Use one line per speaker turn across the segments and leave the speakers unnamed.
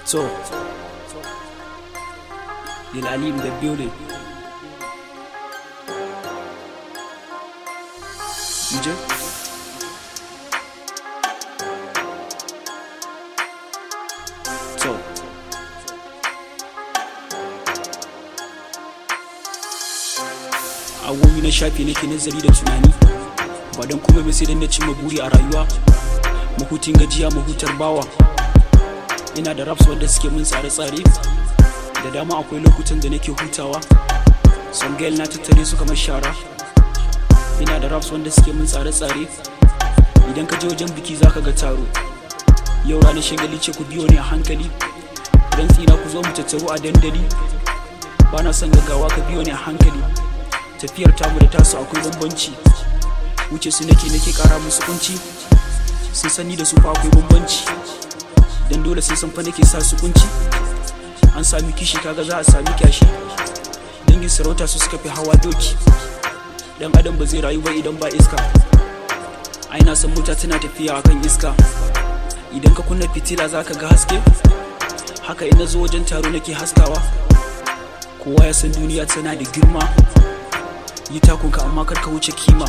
So, Lil Ali in the building. DJ? So, awowi na shafi nake nazari da tunani ba don kuma ba sai dan na cimma buri a rayuwa mahutun gajiya mahutar bawa ina da raps wanda suke mun tsare-tsare da dama akwai lokutan da nake hutawa son girl na tattare su kamar shara ina da raps wanda suke mun tsare-tsare idan ka je wajen biki zaka ga taro yau ranar shagali ce ku biyo ne a hankali dan tsina ku zo mu tattaru a dandali ba na son gaggawa ka biyo ne a hankali tafiyar tamu da tasu akwai bambanci wuce su nake nake kara musu kunci sun sani da su fa akwai bambanci dan dole sai san fa nake sa su kunci an sami kishi kaga za a sami kyashi dangin sarauta su suka fi hawa doki dan adam ba zai rayu ba idan ba iska ai na san mota tana tafiya akan iska idan ka kunna fitila zaka ga haske haka ina zo wajen taro nake haskawa kowa ya san duniya tana da girma yi takunka amma kar ka wuce kima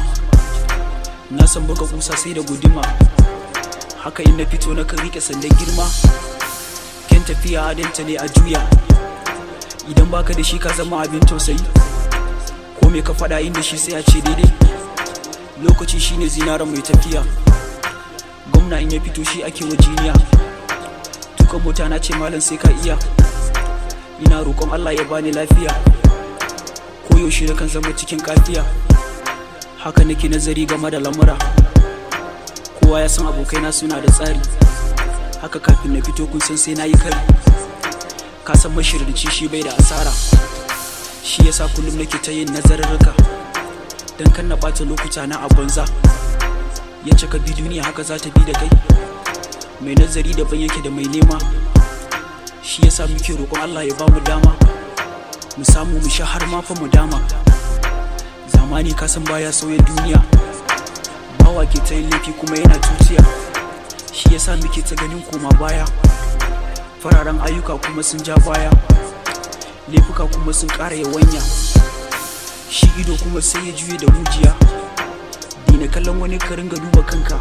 na san baka kusa sai da guduma haka in na fito na kan rike sandan girma kyan tafiya adanta ne a juya idan baka da shi ka zama abin tausayi ko me ka faɗa inda shi sai a ce daidai lokaci shine zinaren mai tafiya gwamna in ya fito shi ake wa jiniya tukan mota na ce malam sai ka iya ina roƙon allah ya bani lafiya koyaushe na kan zama cikin kafiya haka nake nazari game da lamura kowa ya san abokaina suna da tsari haka kafin na fito kun san sai na yi kari ka san mashirarci shi bai da asara shi yasa kullum nake ta yin nazararruka don kan na ɓata lokuta na a banza yace ka bi duniya haka za ta bi da kai mai nazari daban yake da mai nema shi yasa muke roƙon Allah ya ba mu dama mu samu mu sha har ma fa mu dama zamani ka san baya sauya duniya bawa ke ta yin laifi kuma yana tutiya shi yasa muke ta ganin koma baya fararen ayyuka kuma sun ja baya laifuka kuma sun ƙara yawanya shi ido kuma sai ya juye da mujiya dina kallon wani ka ringa duba kanka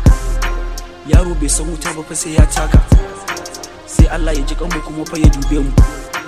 yaro bai san wuta ba fa sai ya taka sai Allah ya ji kanmu kuma fa ya dube mu